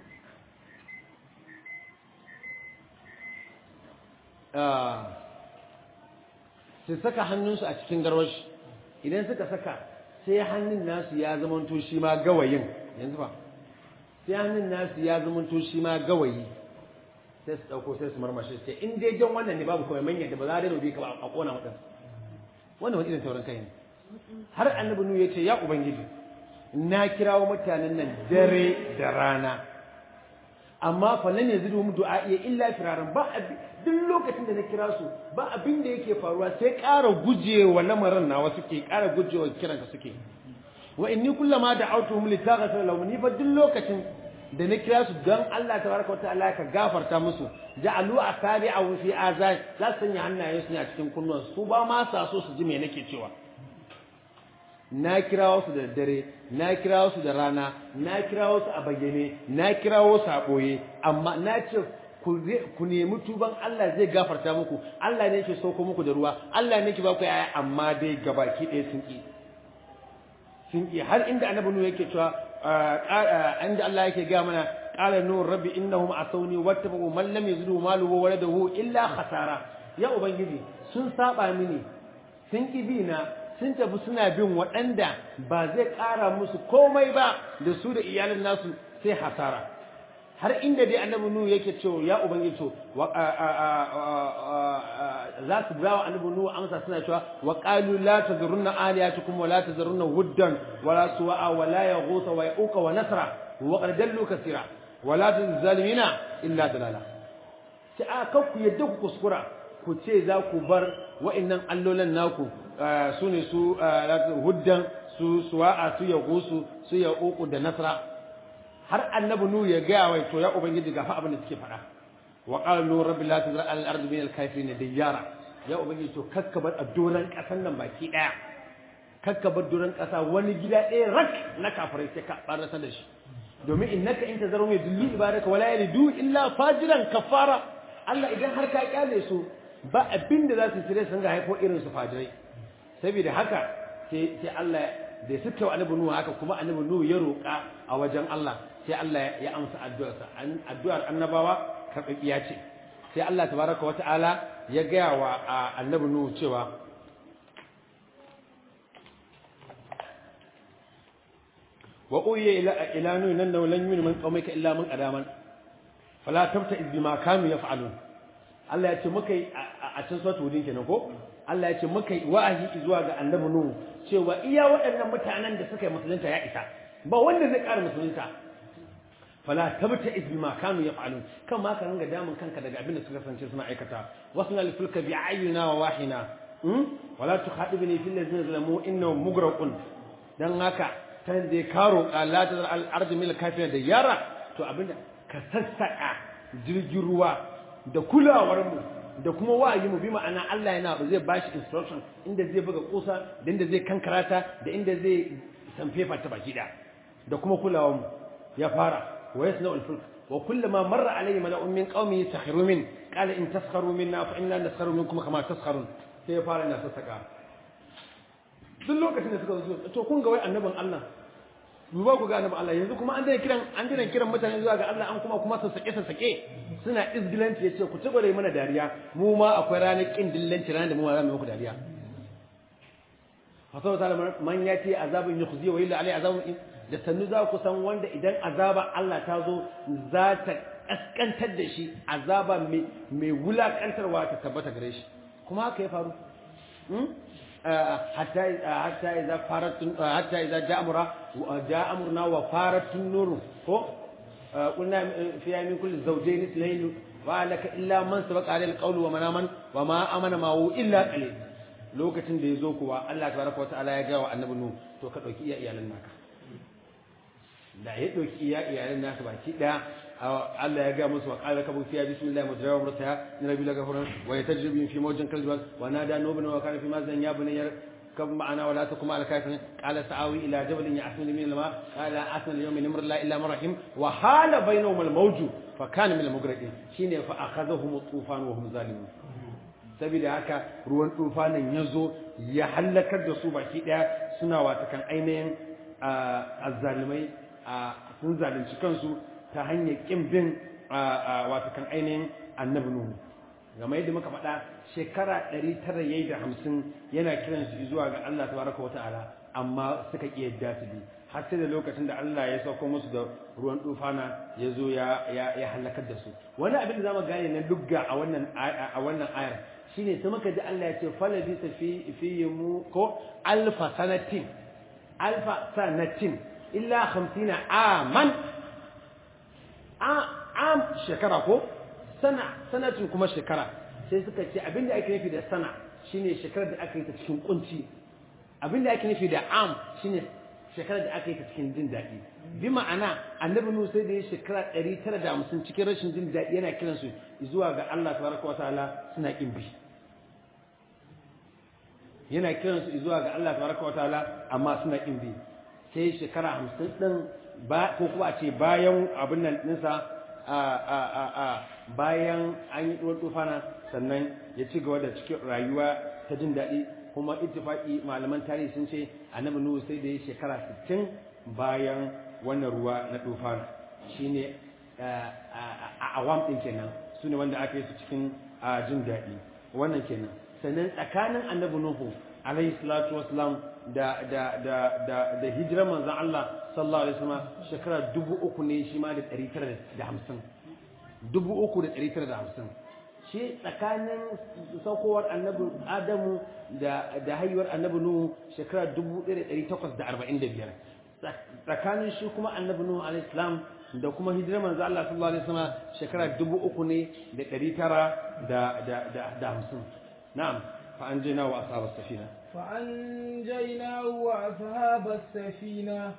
su saka hannunsu a cikin garwashi idan suka saka sai hannun nasu ya zamanto shi ma gawayin yanzu ba sai hannun nasu ya zamanto shi ma gawayi sai su ɗauko sai su marmashe sai in dai jan wannan ne babu kawai manya da ba za a daina bi ka ba a kona mutum wannan wani irin taurin kai ne har annabi nu ya ce ya ubangiji na kirawo mutanen nan dare da rana amma fa lam yazidhum du'a'i illa firaran ba duk lokacin da na kira su ba abin da yake faruwa sai ƙara gujewa lamarin nawa suke ƙara gujewa kiranka suke wa inni kullama da'awtuhum litaghfir lahum ni fa duk lokacin da na kira su don Allah tabaraka wata'ala ka gafarta musu ja'alu asabi'ahu fi azan za su sanya hannayen su a cikin kunnuwan su ba ma sa so su ji me nake cewa na kirawo su da dare na kirawo su da rana na kirawo su a bayyane na kirawo su a boye amma na ce ku nemi tuban Allah zai gafarta muku Allah ne yake sauko muku da ruwa Allah ne yake ba ku yaya amma dai gabaki ɗaya sun ki sun ki har inda annabi nu yake cewa inda Allah yake ga mana qala nur rabbi innahum asawni wattabu man lam yazlu maluhu wa waladahu illa khasara ya ubangiji sun saba mini sun ki bi na sun tafi suna bin waɗanda ba zai ƙara musu komai ba da su da iyalin nasu sai hasara har inda dai annabi nuhu yake cewa ya ubangiji to za su bawa annabi nuhu amsa suna cewa wa qalu la tazurunna aliyatukum wa la tazurunna wuddan wa la suwa'a wa la yaghutha wa yauqa wa nasra wa qad dallu kaseera wa la tuzalimina illa dalala sai a kan ku yadda ku kuskura ku ce za ku bar wa'annan allolan naku su ne su huddan su suwa'a su yaghusu su yauqu da nasra har annabi nu ya gaya wai to ya ubangiji ga fa abin da suke faɗa wa qala nu rabbi la tazra al ardi min al kafirin diyara ya ubangiji to kakkabar a doran kasan nan baki daya kakkabar doran kasa wani gida ɗaya rak na kafirai sai ka barasa da shi domin innaka in tazaru mai dulli ibadaka wala yalidu illa fajiran kafara Allah idan har ka kyale su ba abin da za su sire sun ga haifo irin su fajirai saboda haka sai sai Allah da suka wa annabi nuhu haka kuma annabi nuhu ya roƙa a wajen Allah sai Allah ya amsa addu'arsa addu'ar annabawa karɓaɓɓiya ce sai Allah tabaraka wa ta'ala ya gaya wa annabi nuhu cewa wa uyiya ila ila nuhu nan lan yu'minu min qaumika illa man qadaman fala tabta'iz bima kanu yaf'alun Allah ya ce muka yi a cikin suratul hudin kenan ko Allah ya ce muka yi wa'azi zuwa ga annabi nuhu cewa iya waɗannan mutanen da suka yi musulunta ya isa ba wanda zai ƙara musulunta fala tabta iz bima kanu yaf'alun kan ma ka ranga damun kanka daga abin da suka kasance suna aikata wasna lil fulka bi ayyuna wa wahina hmm wala tukhadibni fil ladzina zalamu innahum mugraqun dan haka tan da karo la tazar al ardi mil kafirin da yara to abinda ka sassaka jirgin ruwa da kulawar mu da kuma wa'ayi mu bi ma'ana Allah yana ba zai bashi instruction inda zai buga kusa da inda zai kankarata da inda zai sanfefa ta baki da da kuma kulawar mu ya fara ويصنع الفلك وكلما مر عليه ملأ من قومه سخروا منه قال إن تسخروا منا فإنا نسخر منكم كما تسخرون sai ya fara na sassaka duk lokacin da suka zo to kun ga wai annabin Allah duba ku ga annabin Allah yanzu kuma an dai kiran an dai kiran mutane zuwa ga Allah an kuma kuma sassake sassake suna izgilanci yace ku ci gore mana dariya mu ma akwai ranar kin dillanci ranar da mu ma za mu muku dariya fasau ta man yati azabun yukhzi wa illa alai azabun da sannu za ku san wanda idan azaba Allah ta zo za ta kaskantar da shi azaba mai wulakantarwa ta tabbata gare shi kuma haka ya faru hatta hatta idza faratun hatta idza ja'amura ja'amurna wa faratun nur ko qulna fi min kulli zawjayn ithnayn wa laka illa man sabaqa alayhi alqawlu wa manaman wa ma amana ma'u illa qalil lokacin da yazo kuwa Allah tabaraka wa ta'ala ya ga wa annabi nu to ka dauki iya iyalan naka da ya ɗauki iya iyalan nasu baki ɗaya Allah ya ga musu wa qala kabu fiya bismillah mujra wa murtaha in rabbi la ghafurun wa yatajribu fi mawjin kalban wa nada nubna wa kana fi mazan ya bunayya كم معنا ولا تكن مع الكافرين قال سآوي إلى جبل يعصمني من الماء قال أعصم اليوم من أمر الله إلا من رحم وحال بينهم الموج فكان من المغرقين شين فأخذهم الطوفان وهم ظالمون saboda haka ruwan tufanin ya zo ya hallakar da su baki daya suna watakan ainihin azzalimai sun zalunci kansu ta hanyar kin bin watakan ainihin annabi nuhu game yadda muka faɗa shekara 950 yana kiran su zuwa ga Allah tabaraka wata'ala amma suka ƙi yadda su bi har sai da lokacin da Allah ya sauko musu da ruwan tufana ya zo ya ya halakar da su wani abin da zamu gane na lugga a wannan a wannan ayar shine sai muka ji Allah ya ce falabi fi fi mu ko alfa sanatin alfa sanatin illa 50 aman am shekara ko sana sanatun kuma shekara sai suka ce abinda ake nufi da sana shine shekarar da aka yi ta cikin kunci abinda ake nufi da am shine shekarar da aka yi ta cikin jin daɗi bi ma'ana annabi nuhu sai da ya shekara 950 cikin rashin jin daɗi yana kiransu zuwa ga Allah tabaraka wa ta'ala suna kin bi yana kiransu zuwa ga Allah tabaraka wa ta'ala amma suna kin bi sai shekara 50 din ba ko kuma a ce bayan abin nan ɗinsa a a a a bayan an yi ɗuwar tufana sannan ya ci gaba da cikin rayuwa ta jin daɗi kuma ittifaqi malaman tarihi sun ce annabi nuhu sai da ya shekara 60 bayan wannan ruwa na tufana shine a awam din kenan sune wanda aka yi su cikin jin daɗi wannan kenan sannan tsakanin annabi nuhu alayhi salatu wassalam da da da da da hijirar manzon Allah sallallahu alaihi wasallam shekara dubu uku ne shi ma da ɗari tara da hamsin dubu uku da ɗari tara da hamsin shi tsakanin saukowar annabi adamu da da haihuwar annabi nuhu shekara dubu ɗaya da ɗari takwas da arba'in da biyar tsakanin shi kuma annabi nuhu alaihi salam da kuma hijirar manzo Allah sallallahu alaihi wasallam shekara dubu uku ne da ɗari tara da da da da hamsin na'am fa an jina wa ashabar safina فأنجيناه وأصحاب السفينة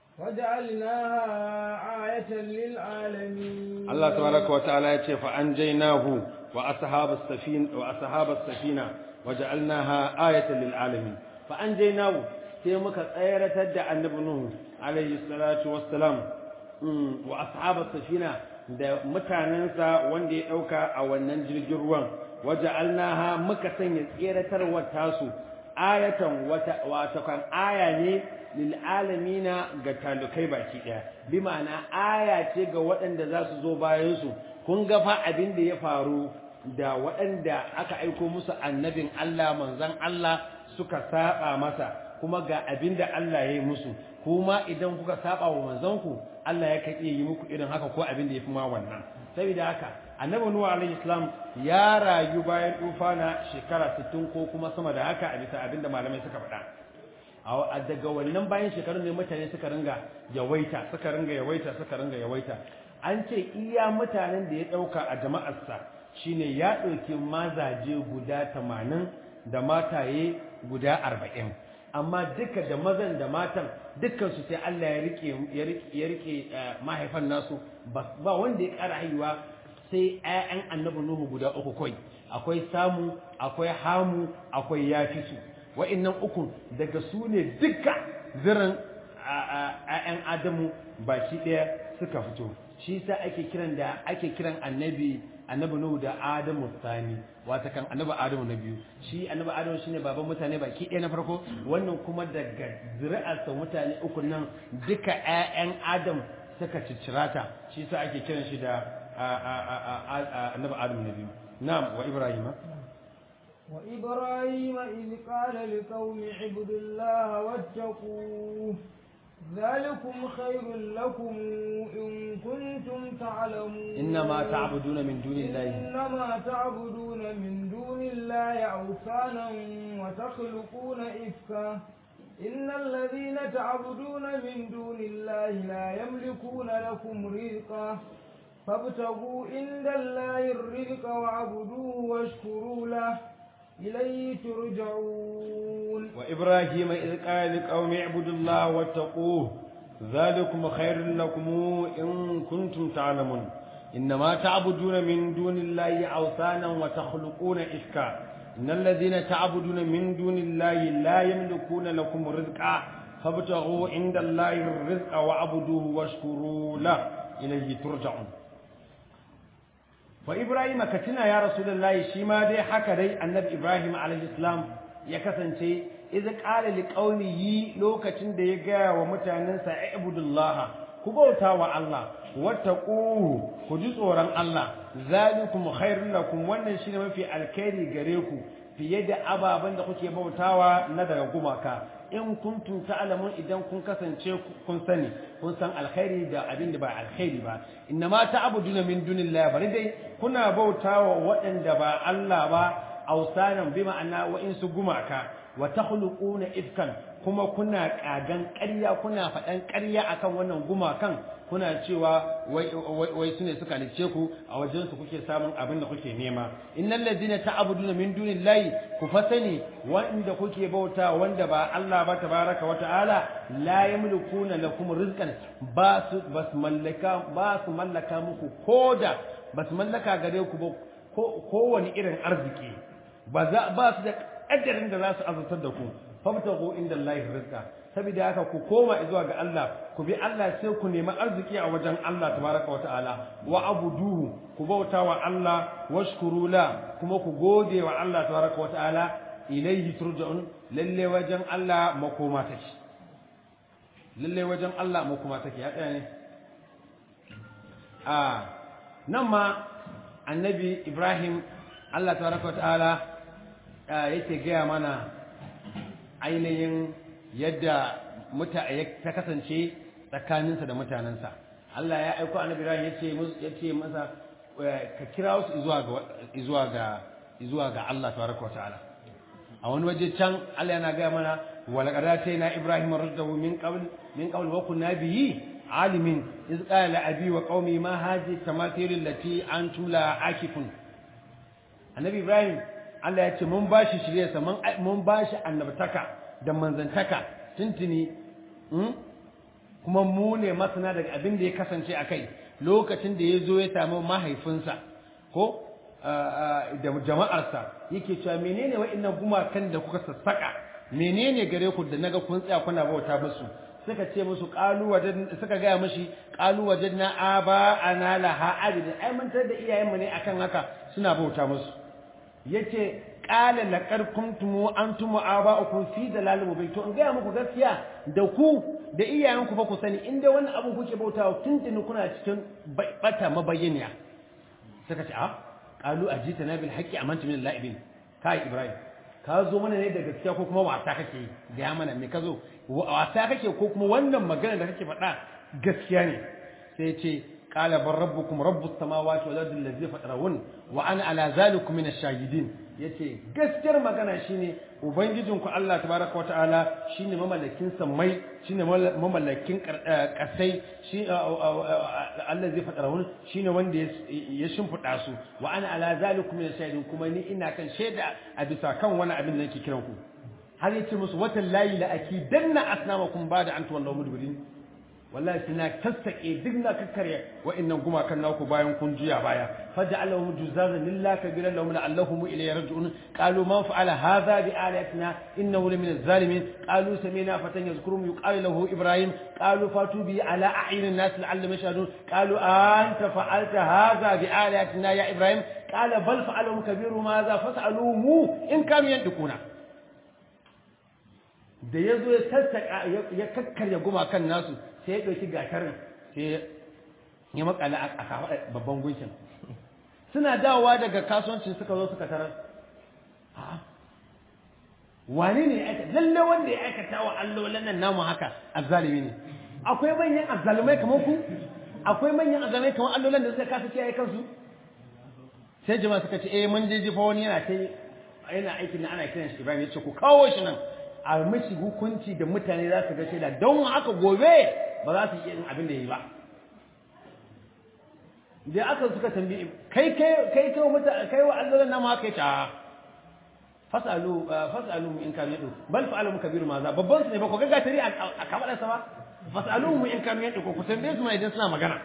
وجعلناها آية للعالمين الله تبارك وتعالى يتي فأنجيناه وأصحاب السفينة وأصحاب السفينة وجعلناها آية للعالمين فأنجيناه sai muka tsayaratar da annabi Nuhu alaihi salatu wassalam wa ashabar safina da mutanensa wanda ya dauka a wannan jirgin ruwan waja'alnaha muka sanya tseratarwar tasu ayatan wata wata kan aya ne lil alamina ga talukai baki daya bi ma'ana aya ce ga waɗanda za su zo bayan su kun ga fa abin da ya faru da waɗanda aka aiko musu annabin Allah manzon Allah suka saba masa kuma ga abin da Allah ya yi musu kuma idan kuka saba wa manzanku Allah ya kan iya yi muku irin haka ko abin da ya fi ma wannan saboda haka annabi nuhu alaihi salam ya rayu bayan tufana shekara 60 ko kuma sama da haka a bisa abin da malamai suka faɗa a daga wannan bayan shekarun ne mutane suka ringa yawaita suka ringa yawaita suka ringa yawaita an ce iya mutanen da ya ɗauka a jama'arsa shine ya ɗauki mazaje guda 80 da mataye guda 40 amma duka da mazan da matan dukkansu sai Allah ya rike ya rike mahaifan nasu ba wanda ya ƙara haihuwa sai ƴaƴan annabi Nuhu guda uku kai akwai samu akwai hamu akwai yafisu wa'annan uku daga su ne duka zirin ƴaƴan Adamu baki ɗaya suka fito shi sa ake kiran da ake kiran annabi annabi Nuhu da Adamu Sani wata kan annabi Adamu na biyu shi annabi Adamu shine baban mutane baki ɗaya na farko wannan kuma daga zuri'arsa mutane uku nan duka ƴaƴan Adam suka ciccirata shi sa ake kiran shi da annabi Adamu na biyu na'am wa Ibrahim وإبراهيم إذ قال لقوم اعبدوا الله واتقوه ذلكم خير لكم إن كنتم تعلمون إنما تعبدون من دون الله إنما تعبدون من دون الله أوثانا وتخلقون إفكا إن الذين تعبدون من دون الله لا يملكون لكم رزقا فابتغوا عند الله الرزق واعبدوه واشكروا له إليه ترجعون وإبراهيم إذ قال لقوم اعبدوا الله واتقوه ذلكم خير لكم إن كنتم تعلمون إنما تعبدون من دون الله أوثانا وتخلقون إفكا إن الذين تعبدون من دون الله لا يملكون لكم رزقا فابتغوا عند الله الرزق واعبدوه واشكروا له إليه ترجعون wa Ibrahim ka tuna ya Rasulullahi shi ma dai haka dai Annabi Ibrahim alaihi salam ya kasance idza qala liqaumihi lokacin da ya gaya wa mutanensa ibudullah ku bauta wa Allah wattaquhu ku ji tsoron Allah zalikum khairul lakum wannan shine mafi alkhairi gare ku fiye da ababen da kuke bautawa na daga gumaka in kuntum ta'lamun idan kun kasance kun sani kun san alkhairi da abin da ba alkhairi ba inna ma ta'buduna min dunillahi bari dai kuna bautawa waɗanda ba Allah ba ausanan bi ma'ana wa in su gumaka wa takhluquna ifkan kuma kuna kagan ƙarya kuna faɗan ƙarya akan wannan gumakan kuna cewa wai wai sune suka lice ku a wajen su kuke samun abin da kuke nema innal ladina ta'buduna min dunillahi ku fasani wanda kuke bauta wanda ba Allah ba tabaraka wa ta'ala la yamlikuna lakum rizqan ba su bas mallaka ba su mallaka muku koda bas mallaka gare ku ba kowane irin arziki ba za ba su da ƙaddarin da za su azurtar da ku fabtagu inda Allah rizqa saboda haka ku koma zuwa ga Allah ku bi Allah sai ku nemi arziki a wajen Allah tabaraka wa ta'ala wa abuduhu ku bauta wa Allah washkuru la kuma ku gode wa Allah tabaraka wa ta'ala ilaihi turja'un lalle wajen Allah makoma take lalle wajen Allah makoma take ya tsaya ne a nan ma annabi Ibrahim Allah tabaraka wa ta'ala yake gaya mana ainihin yadda ta kasance tsakaninsa da mutanensa Allah ya aiko annabi Ibrahim ya ce masa ka kira su zuwa ga zuwa ga Allah tabaraka ta'ala a wani waje can Allah yana gaya mana wala qadataina Ibrahim raddahu min qabl min qabl wa kunna bihi alimin iz qala abi wa qaumi ma hadhihi tamathil allati antum la akifun annabi Ibrahim Allah ya ce mun bashi shiryarsa mun bashi annabtaka da manzantaka tuntuni kuma mu ne masana daga abin da ya kasance a kai lokacin da ya zo ya samu mahaifinsa ko da jama'arsa yake cewa menene wa'annan gumakan da kuka sassaka menene gare ku da naga kun tsaya kuna bauta musu suka ce musu qalu wajen suka gaya mishi qalu wajadna aba ana laha abid ai mun tar da iyayenmu ne akan haka suna bauta musu yace qala laqad kuntum antum aba'ukum fi dalalin mubin to in ga muku gaskiya da ku da iyayenku fa ku sani inda wannan abu kuke bautawa tuntuni kuna cikin bata mabayyaniya suka ce a qalu ajitana bil haqqi amantu min la'ibin kai ibrahim ka zo mana ne da gaskiya ko kuma wasa kake ga mana me ka zo wasa kake ko kuma wannan magana da kake faɗa gaskiya ne sai ce qala bar rabbukum rabbus samawati wal ardi allazi fatarahun wa ana ala zalikum min ash-shahidin yace gaskiyar magana shine ubangijinku Allah tabaraka wataala shine mamallakin sammai shine mamallakin kasai shi Allah zai fadara wani shine wanda ya shimfida su wa ana ala zalikum min shahidin kuma ni ina kan shaida a bisa kan wani abin da nake kiran ku har yace musu watan layi la akidanna asnamakum ba'da an tuwallu mudbirin wallahi suna tasake duk na kakkarya wa'annan gumakan naku bayan kun juya baya faj'alahum juzazan lillahi kabiran lahum la'allahum ilayhi yarji'un qalu man fa'ala hadha bi alatina innahu lamin az-zalimin qalu sami'na fatan yazkurum yuqalu lahu ibrahim qalu fatu bi ala a'yunin nas la'allahum yashhadun qalu anta fa'alta hadha bi alatina ya ibrahim qala bal fa'aluhum kabiruhum hadha fas'aluhum in kanu yantiquna da yazo ya sassaka ya kakkarya gumakan nasu sai ya ɗauki gatarin sai ya makala a kafaɗa babban gunkin suna dawowa daga kasuwancin suka zo suka tarar wane ne ya aikata lalle wanda ya aikata wa allolan nan namu haka azzalimi ne akwai manyan azzalumai kamar ku akwai manyan azzalumai kamar allolan da suka kasa kiyaye kansu sai jama'a suka ce eh mun je jifa wani yana ta yana aikin da ana kiran shi Ibrahim ya ce ku kawo shi nan a mishi hukunci da mutane za su ga shaida don haka gobe ba za su iya yin abin da yi ba da aka suka tambayi kai kai kai kai mata kai wa Allah nan ma kai ta fasalu fasalu in kan yadu bal fa'alu kabiru ma za babban su ne ba ko ga tari a kamar sa ba fasalu mu in kan yadu ko ku tambaye su ma idan suna magana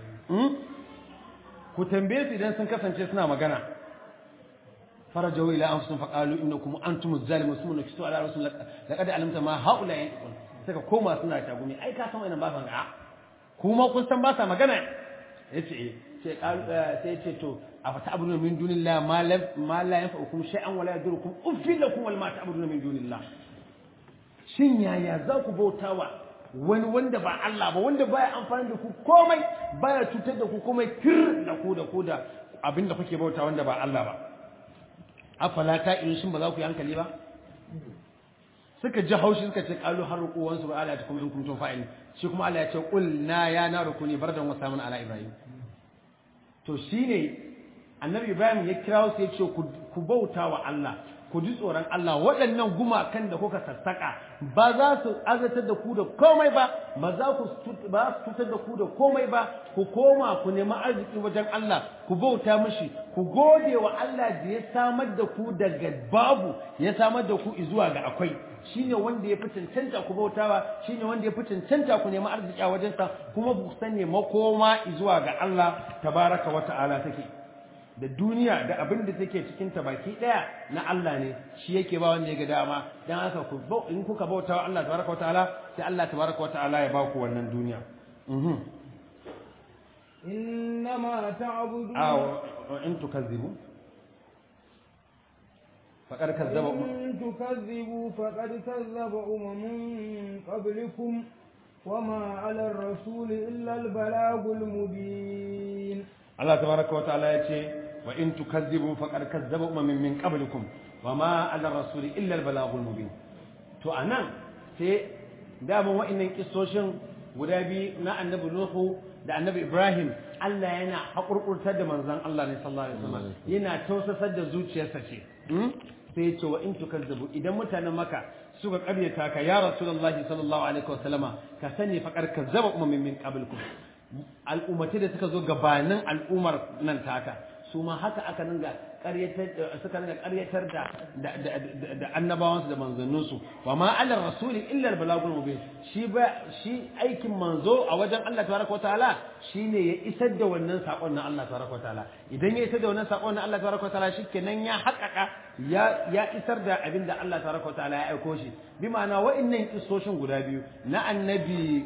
ku tambaye su idan sun kasance suna magana فرجعوا إلى أنفسهم فقالوا إنكم أنتم الظالمون ثم نكسوا على رسول لقد علمت ما هؤلاء ينطقون suka koma suna tagumi ai ka san wannan ba san ga kuma kun san ba sa magana yace sai sai ce to afa ta'buduna min dunillahi ma la ma la yanfa'ukum shay'an wala yadurukum uffil lakum wal ma ta'buduna min dunillah shin yaya za ku bautawa wani wanda ba Allah ba wanda baya amfani da ku komai baya cutar da ku komai tir da ku da ku da abinda kuke bauta wanda ba Allah ba afala ta in shin ba za ku yi hankali ba suka ji haushi suka ce qalu harqu wa ansu ala takum in kuntum fa'il shi kuma Allah ya ce qul na ya na rukuni bardan wa samun ala ibrahim to shine annabi ibrahim ya kira su ya ce ku bauta wa Allah ku ji tsoron Allah waɗannan gumakan da kuka sassaka ba za su azatar da ku da komai ba ba za ku ba su cutar da ku da komai ba ku koma ku nemi arziki wajen Allah ku bauta mishi ku gode wa Allah da ya samar da ku daga babu ya samar da ku zuwa ga akwai shine wanda ya fi cancanta ku bautawa shine wanda ya fi cancanta ku nemi arziki a wajensa kuma ku sani makoma zuwa ga Allah tabaraka wa ta'ala take da duniya da abin da take cikin ta baki daya na Allah ne shi yake ba wanda ya ga dama dan haka ku in kuka bautawa Allah tabaraka wa ta'ala sai Allah tabaraka wa ta'ala ya ba ku wannan duniya mhm إنما تعبدون aw in tukazzibu faqad kazzaba إن تكذبوا فقد كذب أمم قبلكم وما على الرسول إلا البلاغ المبين Allah tabaraka wa ta'ala ya ce wa in tukazzibu faqad kazzaba umamin min qablikum wa ma ala rasuli illa al-balaghul mubin to anan sai daman wa'annan kissoshin guda biyu na annabi Nuhu da annabi Ibrahim Allah yana haƙurƙurtar da manzon Allah ne sallallahu alaihi wasallam yana tausasar da zuciyarsa ce sai ya ce wa in tukazzibu idan mutanen maka suka ƙaryata ka ya rasulullahi sallallahu alaihi wasallama ka sani faqad kazzaba umamin min qablikum al'ummatai da suka zo gabanin al'ummar nan taka su ma haka aka ninga ƙaryatar suka ninga ƙaryatar da da annabawansu da manzanninsu wa ma ala rasuli illa al balagul mubin shi ba shi aikin manzo a wajen Allah tabaraka wa ta'ala shine ya isar da wannan sakon na Allah tabaraka wa ta'ala idan ya isar da wannan sakon na Allah tabaraka wa ta'ala shikenan ya haƙaƙa ya ya isar da abin da Allah tabaraka wa ta'ala ya aiko shi bi ma'ana wa'annan kissoshin guda biyu na annabi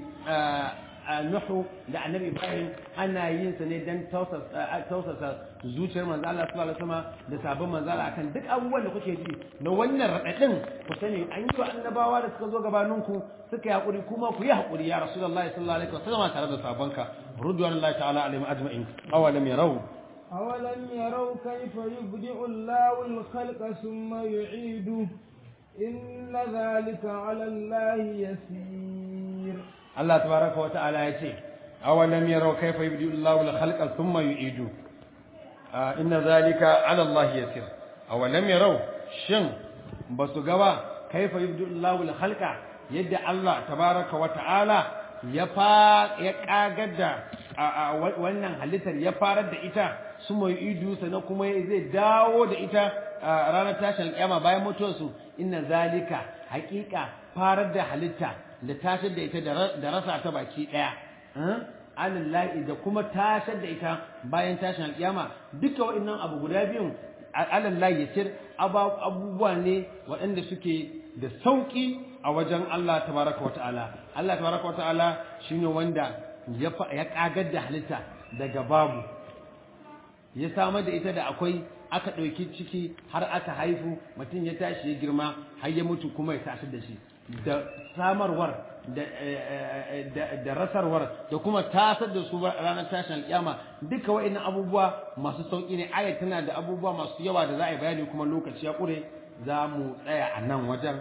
Nuhu da Annabi Ibrahim ana yin sa ne dan tausasa zuciyar manzo Allah sallallahu alaihi wasallam da sabon manzo Allah akan duk abubuwan da kuke ji na wannan radadin ku sani an yi annabawa da suka zo gabanin ku suka yi hakuri kuma ku yi hakuri ya Rasulullahi sallallahu alaihi wasallam tare da sabonka radiyallahu ta'ala alaihim ajma'in awalam yarau أولم يروا كيف يبدئ الله الخلق ثم يعيده إن ذلك على الله يسير Allah tabaraka wa ta'ala ya ce awalam yarau kayfa yubdi'u Allahu al-khalqa thumma yu'idu inna zalika 'ala Allah yasir awalam yarau shin basu ga ba kayfa yubdi'u Allahu al-khalqa yadda Allah tabaraka wa ta'ala ya fa ya kagar da wannan halittar ya farar da ita summa yu'idu sannan kuma zai dawo da ita ranar tashin kiyama bayan mutuwarsu inna zalika haƙiƙa farar da halitta da tashar da ita da rasa ta baki ɗaya alallahi da kuma tashar da ita bayan tashin alƙiyama duka wa'annan abu guda biyun alallahi ya cir abubuwa ne waɗanda suke da sauƙi a wajen Allah tabaraka wa ta'ala Allah tabaraka wa ta'ala shine wanda ya ƙagar da halitta daga babu ya samar da ita da akwai aka ɗauki ciki har aka haifu mutum ya tashi ya girma har ya mutu kuma ya tashi da shi da samarwar da rasarwar da kuma tasar da su ranar tashin alƙiyama duka wa'annan abubuwa masu sauƙi ne ayat tana da abubuwa masu yawa da za a yi bayani kuma lokaci ya ƙure za mu tsaya a nan wajen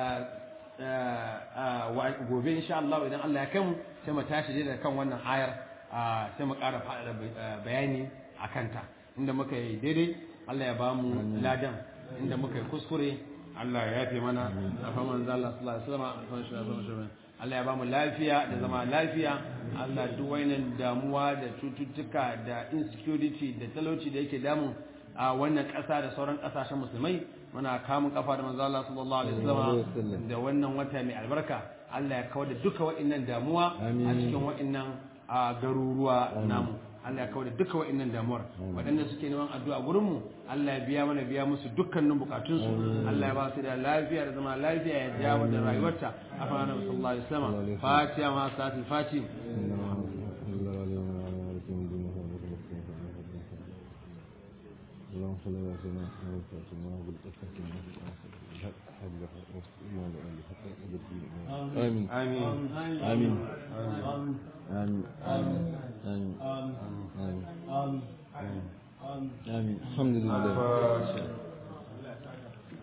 gobe insha Allah idan Allah ya kai mu sai mu tashi da kan wannan ayar sai mu ƙara faɗaɗa bayani a kanta inda muka yi daidai Allah ya ba mu ladan inda muka yi kuskure Allah ya yafe mana a faman Allah sallallahu alaihi wasallam Allah ya ba mu lafiya da zama lafiya Allah duk wainan damuwa da cututtuka da insecurity da talauci da yake damun a wannan ƙasa da sauran ƙasashen musulmai muna kamun kafa da manzo Allah sallallahu alaihi wasallam da wannan wata mai albarka Allah ya kawar da duka wa'annan damuwa a cikin wa'annan garuruwa namu Allah ya kawar da duka wa'annan damuwar waɗanda suke neman addu'a gurin mu Allah ya biya mana biya musu dukkanin bukatun su Allah ya ba su da lafiya da zama lafiya ya jawo da rayuwarta a fara sallallahu alaihi wasallam fatiha ma sa'atul fatih اللهم صل على سيدنا محمد وسلم وبالأسفة آمين آمين آمين آمين آمين آمين آمين آمين الحمد لله